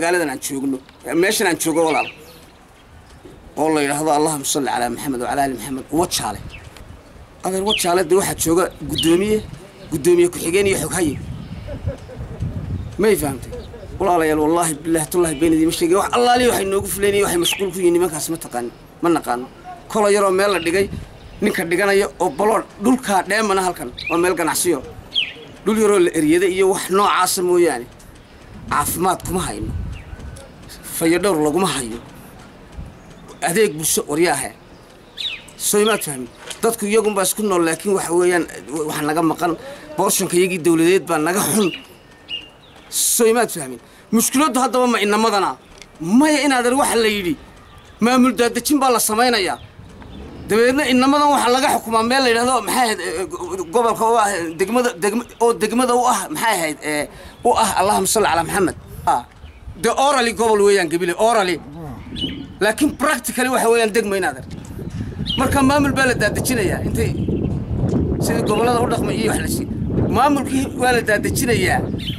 magaaladan aan joogno meeshan aan joogo walaal oo la yidhaahdo allahuma salli calaa maxamed wacalaa ali maxamed wajaale adeer wajaale dee waxaa jooga guddoomiye guddoomiye ku-xigeen iyo xoghaye may fahamtay walaalayaal wallaahi bilaahi tullahi beenadii ma sheegay wax allaaliya waxay noogu fuleynaya waxay mashquul ku yihiin nimankaas ma taqaani ma naqaano kola yaroo meel la dhigay ninka dhiganaya oo balood dhulkaa dheemana halkan waa meel ganacsiyo dhul yaroo la eryaday iyo wax noocaasa mooyaane caafimaad kuma hayno fayadhowr laguma hayo adeeg bulsho waryaahe soo imaad fahmin dadku iyagunbaa isku nool laakiin waxa weeyaan wax naga maqan boorshanka iyagii dawladeed baa naga xun soo imaad fahmin mushkiladdu haddaba ma inamadana maya inaadan waxa la yidhi maamul daadejin baa la samaynayaa dabeedna inamadan waxaa laga xukumaa meel la yidhahdo maxay ahayd gobolka u ah degmada degma oo degmada u ah maxay ahayd u ah allahuma salli calaa maxamed dee orally gobol weeyaan gabile orally laakiin practically waxa weeyaan degma inaadan marka maamul baa la daadejinayaa intay sidii gobollada u dhaqmay iyo wax la sii maamulkii waa la daadejinayaa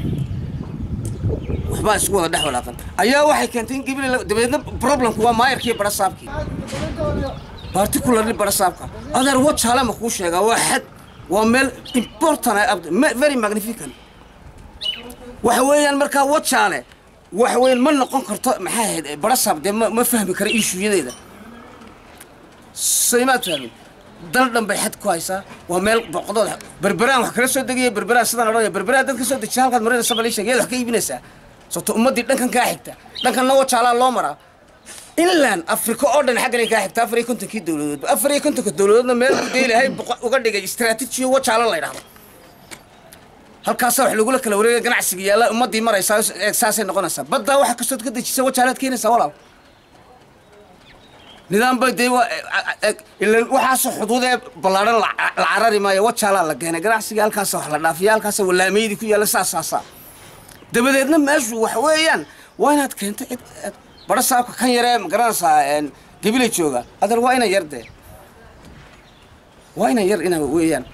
waxbaa isku wada dhex walaaqan ayaa waxay keentay in gabile dabeedna problemku waa maayarkii barasaabkii particularly barasaabka adeer wajaale ma kuu sheegaa waa xad waa meel important very magnificent waxa weeyaan markaa wajaale waxa weeyaan ma noqon karto maxay ahayd barasaab dee ma ma fahmi kara ishuuyadeeda saymaad fahmin dal dhan bay xad ku haysaa waa meel boqdood berberaan wax kala soo degaya berberaan sidaan odhanaya berberaan dad ka soo dejiya halkaad marinaysa bal ii sheeg yaad wax ka iibinaysaa sababto ummaddii dhankan kaa xigta dhankanna wajaalaa loo maraa inland africa oo dhan xaggan ay kaa xigta afar iyo kontonkii dowladoodba afar iyo kontonka dowladoodna meel buu deelahay uga dhigay istraatiijiyo wajaalo la ydhahdo halkaasaa wax lagula kala wareegaya ganacsiga yaalla ummaddii maraysaa saasay noqonaysaa baddaa waxa kastood ka dejisa wajaalaad keenaysaa walaal nidaam bay dee ilan waxaasoo xuduudee ballaadhan la carari maayo wajaalaa la keenay ganacsiga halkaasa wax la dhaafiya halkaasa walaameydii ku yaalla saasaasaa dabadeedna meeshu waxa weeyaan waa inaad keento cid bara saabka kan yaree ma garanaysaa gabila jooga adeer waa inan yar dee waa inan yar ina weeyaan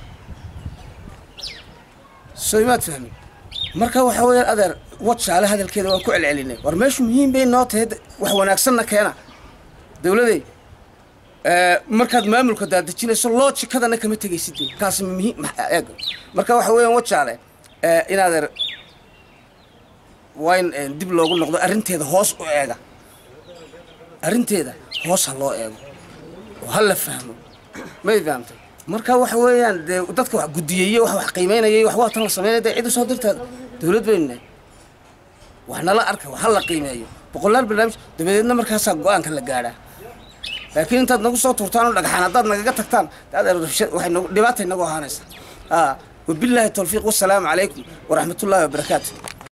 soo imaad fahmi marka waxa weeyaan adeer wajaale hadalkeeda waan ku celcelinay war meeshu muhiim bay noo tahay wax wanaagsanna keena dawladay markaad maamulka daadejinayso loojikadana kama tegaysid dee kaasi muhiim eeg marka waxa weeyaan wajaale in adeer waa in dib loogu noqdo arrinteeda hoos u eega arrinteeda hoos ha loo eego oo ha la fahmo may fahamtay marka waxa weeyaan dee dadka wax guddiyeeye wax wax qiimeynayay wax waa tan la sameynaya dee cid u soo dirtaa dawlad baynu nahay wax nala arka wax ha la qiimeeyo boqolaal barnaamij dabadeedna markaasaa go-aanka la gaadhaa laakiin intaad nagu soo tuurtaan oo dhagxaan haddaad nagaga tagtaan waxay dhibaatay nagu ahaanaysaa wabilaahi tawfiiq wasalaamu calaykum waraxmatullaahi wabarakaatu